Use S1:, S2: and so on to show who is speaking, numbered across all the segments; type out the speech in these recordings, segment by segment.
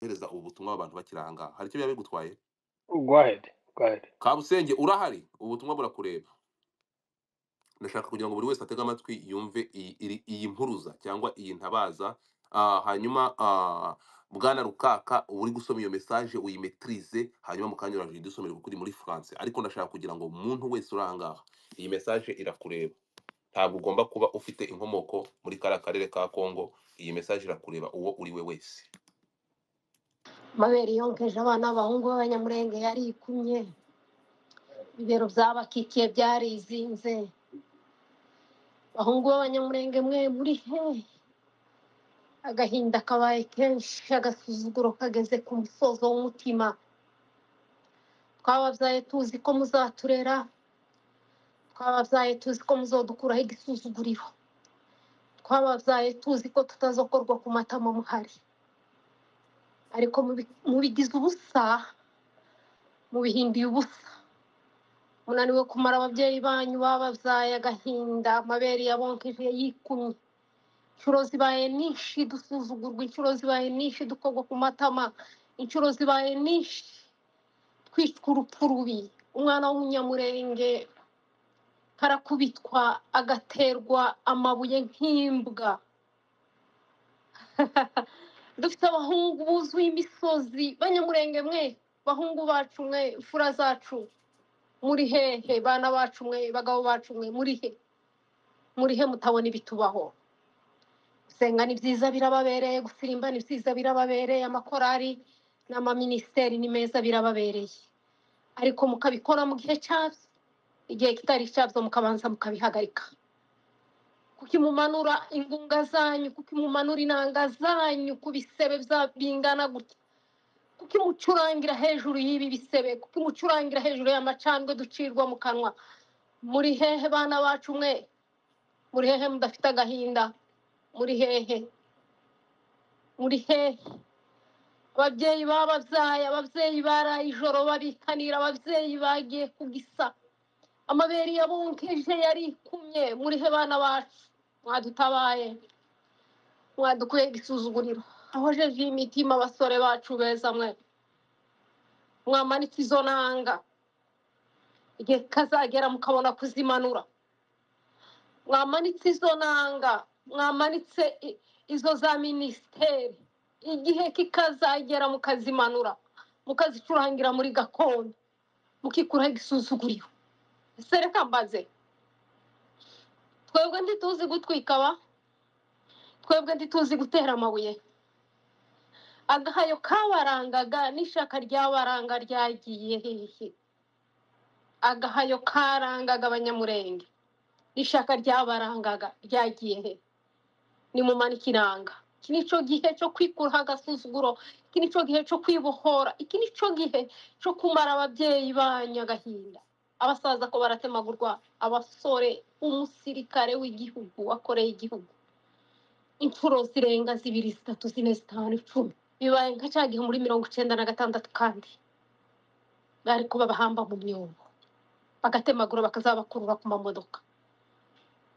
S1: guhereza ubutumwa abantu bakiri aha ngaha hari icyo biba bigutwaye
S2: Go ahead. Go ahead.
S1: kabusenge urahari ubutumwa burakureba ndashaka kugira ngo buri wese atege amatwi yumve iyi iri- iyi mpuruza cyangwa iyi ntabaza Ah, hanyuma ah, bwana rukaka uba uri gusoma iyo mesaje uyimetirize hanyuma mu kanya urajya udusomera kuko uri muri france ariko ndashaka kugira ngo umuntu wese uri aha ngaha iyi mesaje irakureba ntabwo ugomba kuba ufite inkomoko muri kariya karere ka congo iyi mesaje irakureba uwo uri we wese
S3: amabere yonkeje abana b'abahungu b'abanyamurenge yarikumye ibibero byabakikiye byarizinze abahungu b'abanyamurenge mwe muri he agahinda kabaye kenshi agasuzuguro kageze ku musozo w'umutima twababyaye tuzi ko muzaturera twababyaye tuzi ko muzodukuraho igisuzuguriro twababyaye tuzi ko tutazokorwa ku matama muhari ariko mubi- mubigize ubusa mubihinduye ubusa munaniwe kumara ababyeyi banyu bababyaye agahinda amabere yabonkeje yikumye inshuro zibaye nyinshi dusuzugurwa inshuro zibaye nyinshi dukogwa ku matama inshuro zibaye nyinshi twicwa urupfu rubi umwana w'umunyamurenge karakubitwa agaterwa amabuye nk'imbwa dufite abahungu buzuye imisozi banyamurenge mwe bahungu bacu mwe fura zacu muri hehe bana bacu mwe bagabo bacu mwe muri he muri he mutabona ibitubaho gusenga ni byiza birababereye gusirimba ni byiza birababereye amakorari n'amaminisiteri ni meza birababereye ariko mukabikora mu gihe cyabyo igihe kitari icyabyo mukabanza mukabihagarika kuki mumanura ingunga zanyu kuki mumanura inanga zanyu ku bisebe bya- bingana gutya kuki mucurangira hejuru y'ibi bisebe kuki mucurangira hejuru y'amacandwe ducirwa mu kanwa muri hehe bana bacu mwe muri hehe mudafite agahinda muri hehe muri hehe ababyeyi bababyaye ababyeyi baraye ijoro babikanira ababyeyi bagiye kugisa amabere yabonkeje yarikumye muri he bana bacu mwadutabaye mwadukuye igisuzuguriro ahojeje imitima abasore bacu beza mwe mwamanitse izo nanga igihe kazagera mukabona kuzimanura mwamanitse izo nanga mwamanitse i- izo za minisiteri igihe kikazagera mukazimanura mukazicurangira muri gakondo mukikuraho igisuzuguriro ese reka mbaze twebwe ntituzi gutwika ba twebwe ntituzi gutera amabuye agahayo kabarangaga n'ishaka ryabaranga ryagiye hehe agahayo karangaga abanyamurenge n'ishaka ryabarangaga ryagiye hehe nimumanike iranga iki ni cyo gihe cyo kwikuraho agasuzuguro iki ni cyo gihe cyo kwibohora iki ni cyo gihe cyo kumara ababyeyi banyu agahinda abasaza ko baratemagurwa abasore umusirikare w'igihugu wakoreye igihugu inshuro zirenga zibiri zitatu zine zitanu icumi bibaye nka cya gihe muri mirongo icyenda na gatandatu kandi bari kuba bahamba mu myobo bagatemagura bakazabakurura ku mamodoka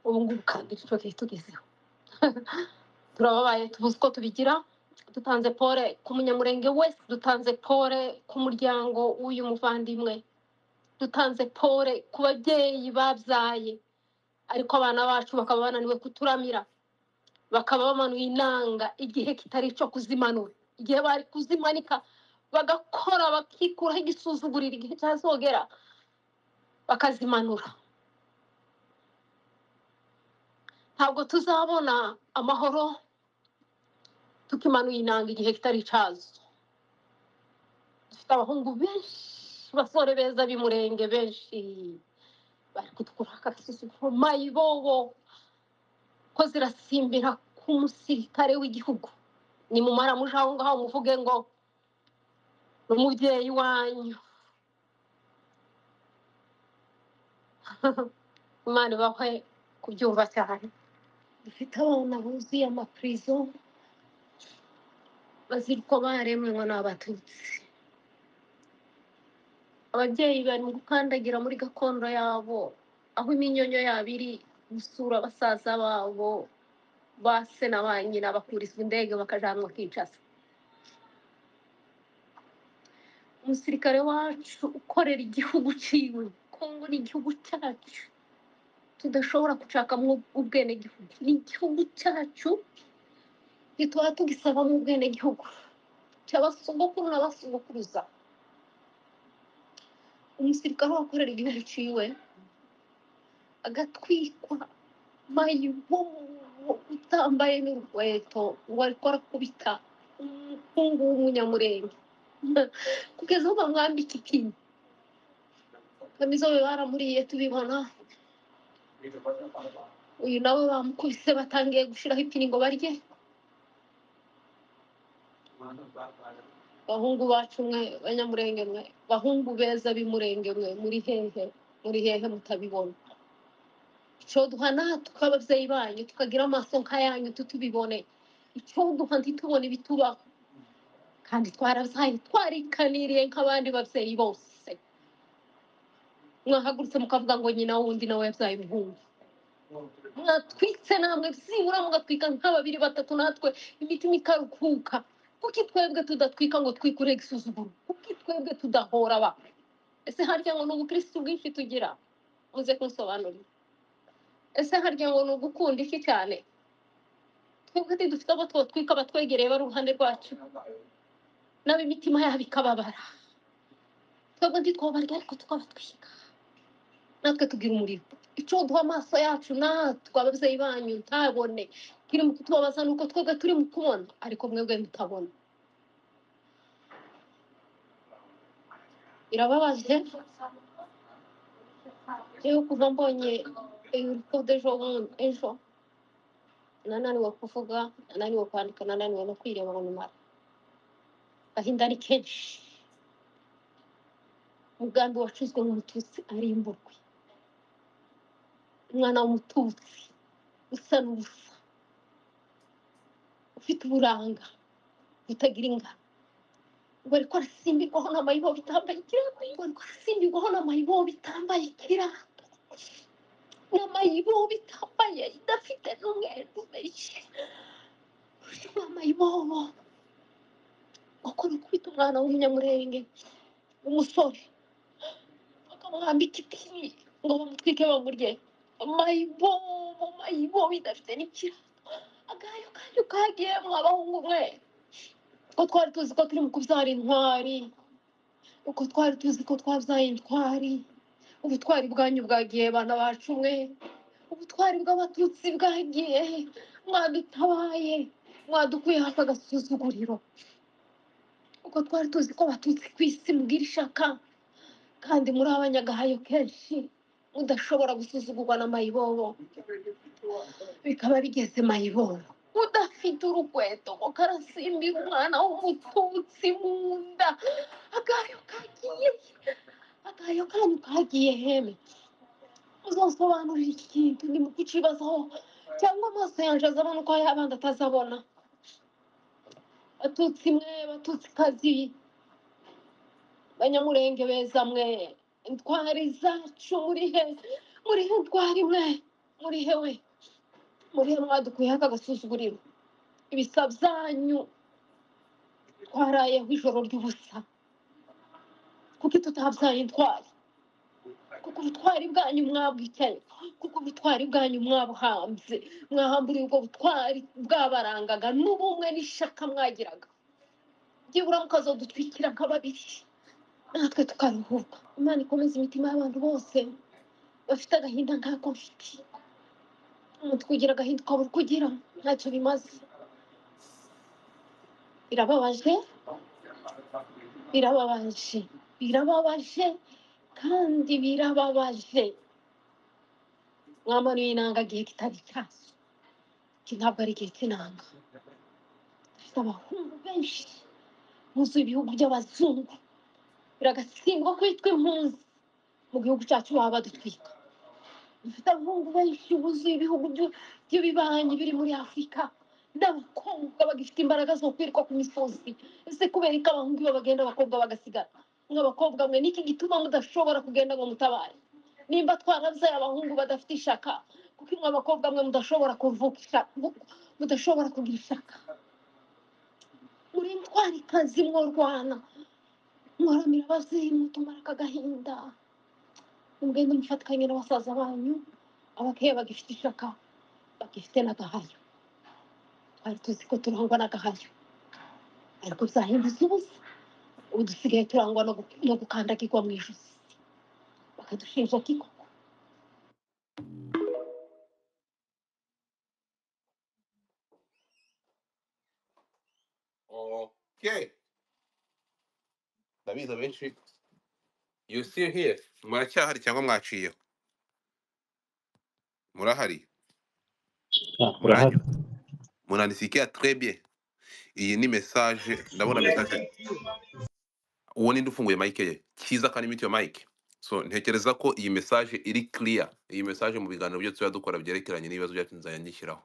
S3: ubu ngubu kandi icyo gihe tugezeho turababaye tubuze uko tubigira dutanze pole ku munyamurenge wese dutanze pole ku muryango w'uyu muvandimwe dutanze pole ku babyeyi babyaye ariko abana bacu bakaba bananiwe kuturamira bakaba bamanuye inanga igihe kitari icyo kuzimanura igihe bari kuzimanika bagakora bakikuraho igisuzuguriro igihe cyazogera bakazimanura ntabwo tuzabona amahoro tukimanuye inanga igihe kitari icyazo dufite abahungu benshi basore beza b'imurenge benshi bari kudukuraho agasuzuguro mayibobo ko zirasimbira ku musirikare w'igihugu nimumara muje aho ngaho muvuge ngo ni umubyeyi wanyu imana ibahwe kubyumva cyane dufite abana buzuye amapurizo bazira uko baremwe ngo ni abatutsi ababyeyi bari mu gukandagira muri gakondo yabo aho iminyonyo yabo iri gusura basaza babo ba se na ba nyina bakurizwa indege bakajanwa kinshasa umusirikare wacu ukorera igihugu ciwe kongo ni igihugu cyacu tudashobora gushakamo ubwenegihugu ni igihugu cyacu ntituba tugisabamo ubwenegihugu cy'abasogokuru n'abasogokuruza umusirikare wakorera igihugu ciwe agatwikwa mayibobo utambaye n'urukweto ngo ariko arakubita umuhungu w'umunyamurenge kugeza aho bamwambika ikinyi bamizobe baramuriye tubibona uyu nawe bamukubise batangiye gushiraho ipini ngo barye bahungu bacu mwe banyamurenge mwe bahungu beza b'imurenge mwe muri hehe muri hehe mutabibona icyo duha natwe ababyeyi banyu tukagira amaso nk'ayanyu tutubibone icyo duha ntitubone ibitubaho kandi twarazaye twarikaniriye nk'abandi babyeyi bose mwahagurutse mukavuga ngo nyina wundi nawe yabyaye umuhungu mwatwitse namwe byibura mugatwika nka babiri batatu natwe imitima ikaruhuka kuki twebwe tudatwika ngo twikure igisuzuguro kuki twebwe tudahora ba ese harya ngo ni ubukirisitu bwinshi tugira muze kunsobanurira ese harya ngo ni ugukunda iki cyane twebwe ntidufite abo twotwika abatwegereye bari uruhande rwacu nabo imitima yabo ikababara twebwe ntitwabarya ariko tukabatwika natwe tugira umuriro icyo duha amaso yacu natwe ababyeyi banyu ntabone kiri mu kutubabaza ni uko twebwe turi mu kubona ariko mwebwe mutabona birababaje rero kuva mbonye urupfu rw'ejo bundi ejo nananiwe kuvuga nananiwe kwandika nananiwe no kwireba ngo numara agahinda ari kenshi umugambi wacuzwe nk'umututsi arimburwe umwana w'umututsi usa n'ubusa ufite uburanga butagira ingano bari ko arasimbirwaho n'amayibo bitambaye ikirato bari ko arasimbirwaho n'amayibo bitambaye ikirato n'amayibo bitambaye idafite n'umweru menshi n'amayibobo bakora ukubita umwana w'umunyamurenge w'umusore bakamwambika ipini ngo bamutwike bamurye mayibobo mayibobo idafite n'ikirato agayo kanyu kagiyemwo abahungu mwe uko twari tuzi ko turi mu kubyara intwari uko twari tuzi ko twabyaye intwari ubutwari bwanyu bwagiye bana bacu mwe ubutwari bw'abatutsi bwagiye mwadutabaye mwadukuye hafi agasuzuguriro uko twari tuzi ko abatutsi ku isi mubwira ishaka kandi muri abanyagahayo kenshi udashobora gusuzugurwa na mayibobo bikaba bigeze mayibobo udafite urukweto ngo karasimbira umwana w'umututsi mu nda agayo kagiye agayo kanyu kagiye heme uzasobanurira iki kintu ni mu kucibazaho cyangwa amaso yanjye azabona uko ayabandi atazabona batutsi mwe batutsi kazi banyamurenge beza mwe intwari zacu muri he muri he ntwari mwe muri he we muri he mwadukuyeho aka gasuzuguriro ibisa byanyu twarayeho ijoro ry'ubusa kuko tutabyaye intwari kuko ubutwari bwanyu mwabwicaye kuko ubutwari bwanyu mwabuhambye mwahamburiye ubwo butwari bwabarangaga n'ubumwe n'ishaka mwagiraga byibura mukazodutwikira nka babiri natwe tukaruhuka imana ikomeze imitima y'abantu bose bafite agahinda nk'ako mfite umutwe ugira agahinda ukabura uko ugira ntacyo bimaze birababaje birababaje birababaje kandi birababaje mwamanuye inanga igihe kitari cyazo iki ntabwo ari igihe cy'inanga dufite abahungu benshi muzuye ibihugu by'abazungu biragatsindwa kwitwa impunzi mu gihugu cyacu baba badutwika dufite abahungu benshi buzuye ibihugu byu- by'ibibanyi biri muri afurika n'abakobwa bagifite imbaraga zo kwirirwa ku misozi ese kubera ko abahungu iyo bagenda abakobwa bagasigara nk'abakobwa mwe niki gituma mudashobora kugenda ngo mutabare nimba twarabyaye abahungu badafite ishaka kuko mwe abakobwa mwe mudashobora kuvuka ishaka mudashobora kugira ishaka muri intwari kazi mworwana muharamira abazimu tumara aka gahinda mugende mufatikanye n'abasaza banyu abakeye bagifite ishaka bagifite n'agahayo twari tuzi ko turangwa n'agahayo ariko byahindutse ubusa ubu dusigaye turangwa no gu- no gukandagirwa mu ijosi bakadushinja kikoko
S1: okay ndabizi abenshi you still here muracyahari cyangwa mwaciyeho murahari
S4: Ah,
S1: muranyura
S4: urahari
S1: munanisikia très bien iyi ni message ndabona message uwo ninde ufunguye mike ye cyiza kandi mute yo mike so ntekereza ko iyi message iri clear iyi message mu biganiro byo tuba dukora byerekeranye n'ibibazo byacu nzajya nyishyiraho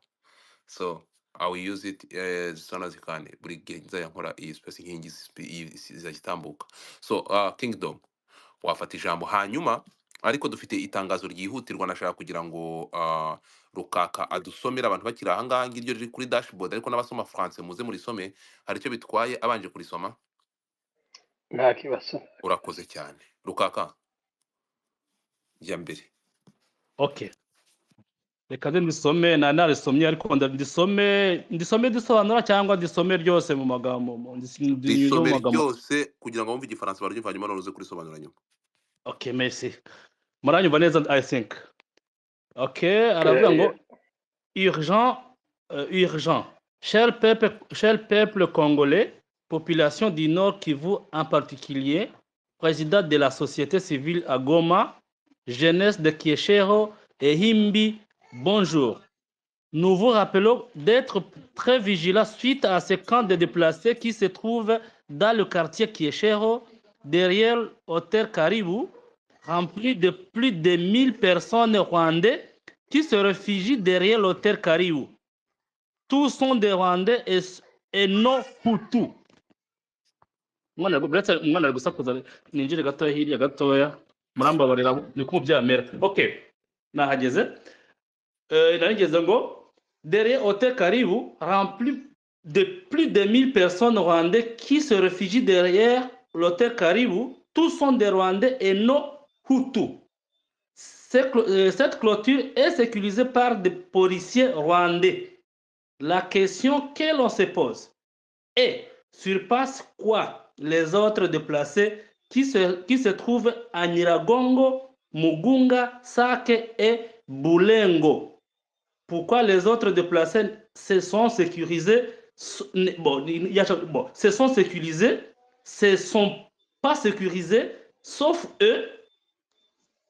S1: so i will use it eh, as soon as I can buri gihe nzajya nkora iyi space inkingi zispi- iyi- zizajya itambuka so uh, kingdom wafata ijambo hanyuma ariko dufite itangazo ryihutirwa nashaka kugira ngo uh, rukaka adusomere abantu bakiri ahangaha ngiryo riri kuri dashboard ariko n'abasoma france muze murisome hari icyo bitwaye abanje kurisoma
S2: nta kibazo
S1: urakoze cyane rukaka jya mbere
S4: okay reka nze ndisome nari narisomye ariko nda- ndisome ndisome ndisobanura cyangwa ndisome ryose mu magambo mu- ndis- ndinyuze mu
S1: risome
S4: magambo
S1: ryose kugira ngo wumve igifaransa baryumva hanyuma noneho uze kurisobanura nyuma
S4: okay merci muranyumva neza i think okay aravuga ngo
S2: Eh,
S4: urgent, euh, urgent. Cher peuple, cher peuple congolais, population du Nord Kivu en particulier, président de la société civile à Goma, jeunesse de Kieshero et Himbi, bonjour. Nous vous rappelons d'être très vigilants suite à ce camp de déplacés qui se trouve dans le quartier Kieshero, derrière Hôtel Caribou, rempli de plus de 1000 personnes rwandais qui se réfugient derrière l'hôtel Caribou. Tous sont des Rwandais et, et non Hutu. Mwana ngo- buretse umwana ari gusakuza ninjire gatoya hirya gatoya murambabarira niko byamera okay nahageze euh, narigeze ngo derrière Hôtel Caribou rempli de plus de 1000 personnes rwandais qui se réfugient derrière l'hôtel Caribou. Tous sont des Rwandais et non Hutus. Cette clo- euh, cette clôture est sécurisée par des policiers rwandais. La question que l'on se pose est surpasse quoi les autres déplacés qui se, qui se trouvent à Niragongo, Mugunga, Sake et Boulengo pourquoi les autres déplacés se sont sécurisés s- n- bon, il y a- bon, se sont sécurisés se sont pas sécurisés sauf eux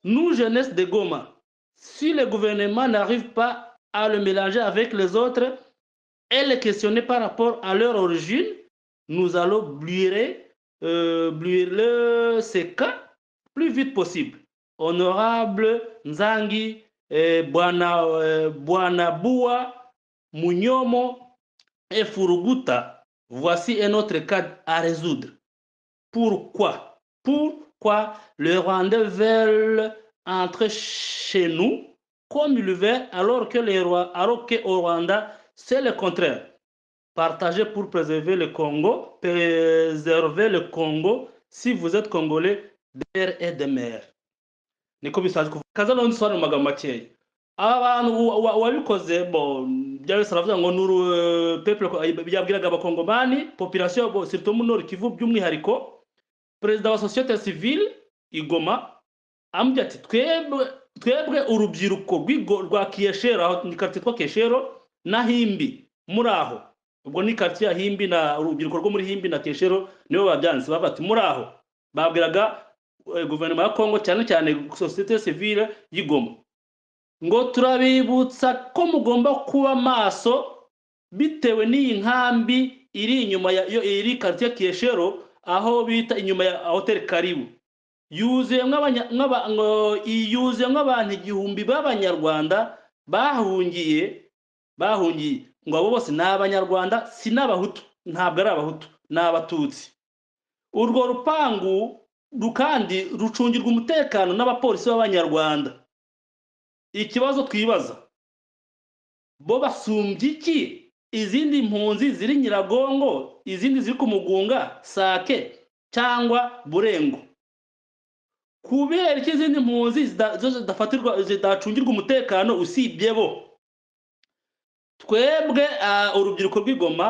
S4: nous jeunesse de Goma si le gouvernement n'arrive pas à le mélanger avec les autres et les questionner par rapport à leur origine nous allons bluer euh, bluer le- ces cas plus vite possible honorable Nzangi eh, bwana eh, bwana Bua Munyomo et Furuguta, voici un autre cas à résoudre. Pourquoi Pourquoi les Rwandais veulent entrer chez nous comme ils veulent alors que les Rwa- alors que au Rwanda c'est le contraire. Partagez pour préserver le Congo, préserver le Congo si vous êtes congolais d'air et de mer. niko bisanzwe kuvuga kaza nawe nsobanura mu magambo makeya abantu wa- wa- wabikoze bo bya wese aravuga ngo nuru peple byabwiraga abakongomani population bo surtout mu nord kivu by'umwihariko perezida wa societe civile igoma amubwira ati twebwe twebwe urubyiruko rw'igo- rwa kiyeshero aho ni quartier twa kiyeshero na himbi muri aho ubwo ni quartier ya himbi na urubyiruko rwo muri himbi na kiyeshero nibo babyanze bavuga ati muri aho babwiraga eh, guverinoma ya kongo cyane cyane sosiyete sivile y'igoma ngo turabibutsa ko mugomba kuba maso bitewe n'iyi nkambi iri inyuma ya yo- iri quartier kiyeshero aho bita inyuma ya hotel karibu yuzuye mw'abanya- mw'aba- ngo- yuzuye nk'abantu igihumbi b'abanyarwanda bahungiye bahungiye ngo abo bose ni abanyarwanda si n'abahutu ntabwo ari abahutu ni abatutsi urwo rupangu ru- kandi rucungirwa umutekano n'abapolisi b'abanyarwanda ikibazo twibaza bo basumbye iki izindi mpunzi ziri nyiragongo izindi ziri ku mugunga sake cyangwa burengo kubera iki izindi mpunzi zida- zo zidafatirwa zidacungirwa umutekano usibye bo twebwe ah, urubyiruko rw'igoma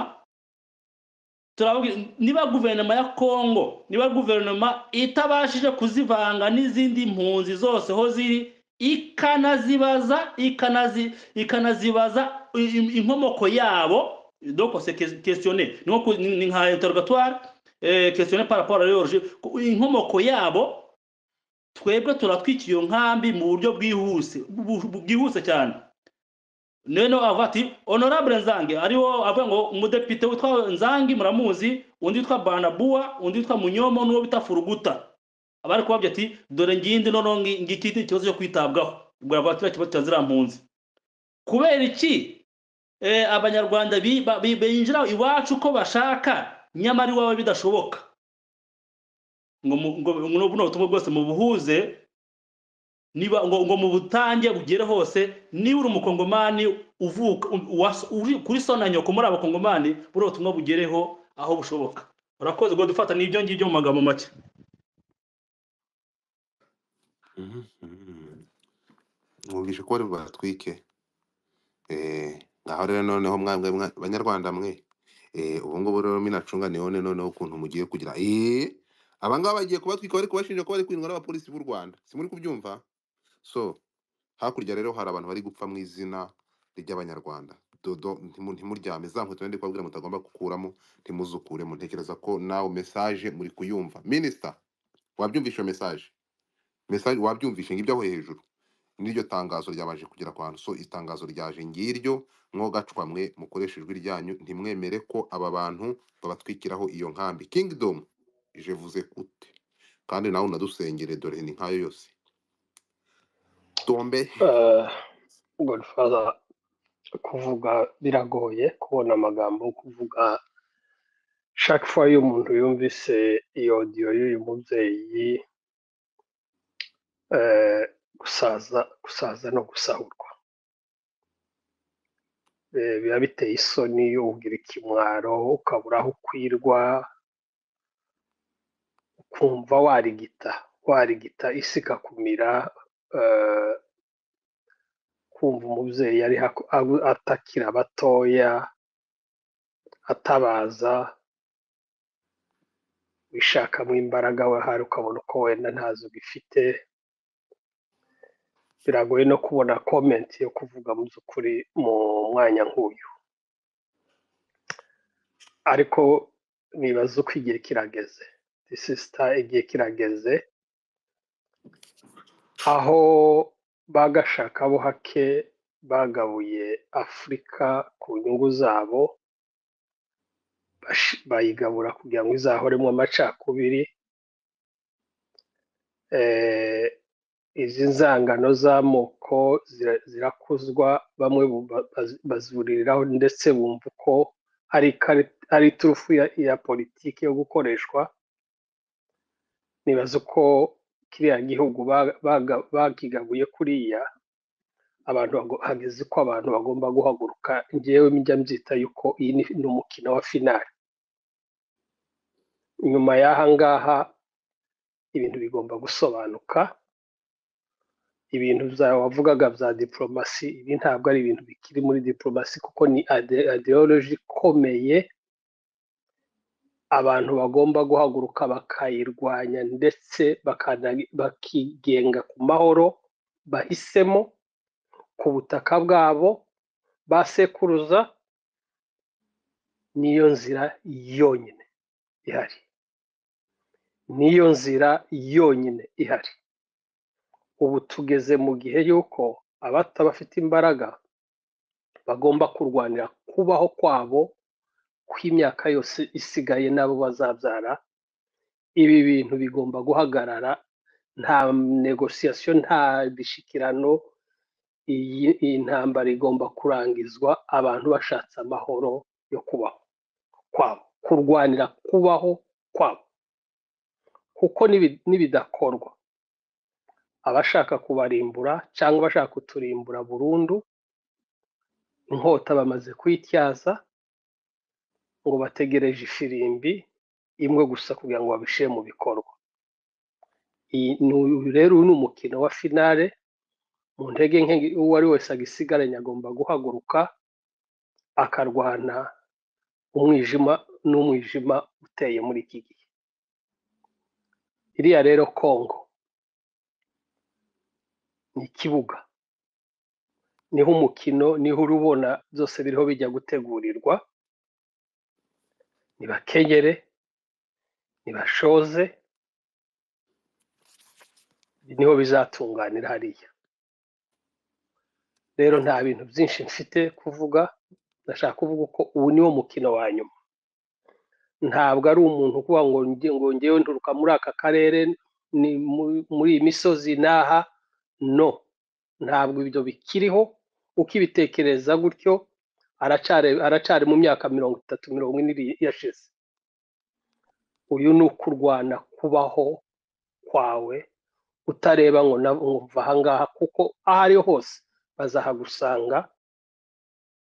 S4: turababwira niba guverinoma ya kongo niba guverinoma itabashije kuzivanga n'izindi mpunzi zose aho ziri ikanazibaza ikanazi ikanazibaza i- i- inkomoko yabo donc c'est ques- questionné ni nko ku- ni- ni nka interrogatoire eh, questionné par rapport à leur origine. Ku- inkomoko yabo twebwe turatwika iyo nkambi mu buryo bwihuse bu- bu- bwihuse cyane none avuga ati honorable nzange ariwo avuga ngo umudepite witwa nzange muramuzi undi witwa banabua undi witwa munyomo n'uwo bita furuguta abari kubabwira ati dore ngindi noneho ngi- ngiki ni ikibazo cyo kwitabwaho ubwo aravuga ati kiriya kibazo cya ziriya mpunzi kubera iki eh, abanyarwanda bi- ba- bi- binjira iwacu uko bashaka nyamara iwabo bidashoboka ngo mu- ngo ngo buno butumwa bwose mubuhuze niba ngo ngo mu butange bugere hose niba uri umukongomani uvuka u- uwas- uri kuri sona nyoko muri abakongomani buriya butumwa bugereho aho bushoboka urakoze ngo dufata n'ibyo ngibyo mu magambo make
S5: mwumvishe ko bari bubatwike Eh, ngaho rero noneho mwamwe mwa- banyarwanda mwe Eh, ubu ngubu rero minacunga nione noneho ukuntu mugiye kugira Eh, aba ngaba bagiye kubatwika bari kubashinja ko bari kwindwa n'abapolisi b'u rwanda simuri kubyumva so hakurya rero hari abantu bari gupfa mu izina ry'abanyarwanda dodo ntimu- ntimuryame za nkweto ndi kubabwira mutagomba gukuramo ntimuzukuremo ntekereza ko nawe message muri kuyumva minisita wabyumvishe iyo message message wabyumvishe ngibyo aho hejuru n'iryo tangazo ryabanje kugera ku bantu so itangazo ryaje ngiryo mwogacwa mwe mukoresha ijwi ryanyu ntimwemere ko aba bantu babatwikiraho iyo nkambi kingdom je vuze kute kandi nawe unadusengere dore ni nkayo yose tombe
S2: Eh, godfather kuvuga biragoye kubona amagambo yo kuvuga chaque fois iyo umuntu yumvise iyo audio y'uyu mubyeyi eh, gusaza gusaza no gusahurwa Eh, biba biteye isoni ugira ikimwaro ukabura aho ukwirwa ukumva warigita warigita isi ikakumira eh, kumva umubyeyi ari haku- agu- atakira abatoya atabaza wishakamo imbaraga we hari ukabona uko wenda ntazo ugifite biragoye no kubona komenti yo kuvuga mu by'ukuri mu mwanya nk'uyu ariko nibaza uko igihe kirageze disisita igihe kirageze aho bagashaka bo hake bagabuye afurika ku nyungu zabo bash- bayigabura kugira ngo izahoremo amacakubiri eh, izi nzangano z'amoko zira- zirakuzwa bamwe bu- ba- baz- bazuririraho ndetse bumva ko ari ikari- ari iturufu ya, ya politiki yo gukoreshwa nibaza uko kiriya gihugu ba- baga- bakigabuye kuriya abantu bago- hageze ko abantu bagomba guhaguruka njyewe njya mbyita yuko iyi ni ni umukino wa finari nyuma y'aha ngaha ibintu bigomba gusobanuka ibintu bya wavugaga bya diporomasi ibi ntabwo ari ibintu bikiri muri diporomasi kuko ni ideoloji ikomeye abantu bagomba guhaguruka bakayirwanya ndetse bakana- bakigenga ku mahoro bahisemo ku butaka bwabo ba sekuruza niyo nzira yonyine ihari niyo nzira yonyine ihari ubu tugeze mu gihe y'uko abata bafite imbaraga bagomba kurwanira kubaho kwabo kw'imyaka yose isigaye n'abo bazabyara ibi bintu bigomba guhagarara nta negosiyasiyo nta bishikirano iyi iyi ntambara igomba kurangizwa abantu bashatse amahoro yo kubaho kwabo kurwanira kubaho kwabo kuko nibi- nibidakorwa abashaka kubarimbura cyangwa abashaka kuturimbura burundu inkota bamaze kuyityaza ngo bategereje ifirimbi imwe gusa kugira ngo babishyire mu bikorwa iyi ni uyu rero ni umukino wa finale mu ntege nke uwo ari wese agisigaranye agomba guhaguruka akarwana umwijima n'umwijima uteye muri iki gihe iriya rero kongo ni ikibuga niho umukino niho urubona byose biriho bijya gutegurirwa nibakenyere nibashoze niho bizatunganira hariya rero nta bintu byinshi mfite kuvuga ndashaka kuvuga ko ubu niwo mukino wa nyuma ntabwo ari umuntu ukuvuga ngo nge- ngo ngewe nturuka muri aka karere ni mu- muri iyi misozi n'aha no ntabwo ibyo bikiriho ukibitekereza gutyo aracari aracari mu myaka mirongo itatu mirongo ine iri- yashize uyu ni ukurwana kubaho kwawe utareba ngo na- ngo mva ahangaha kuko aho ari ho hose bazahagusanga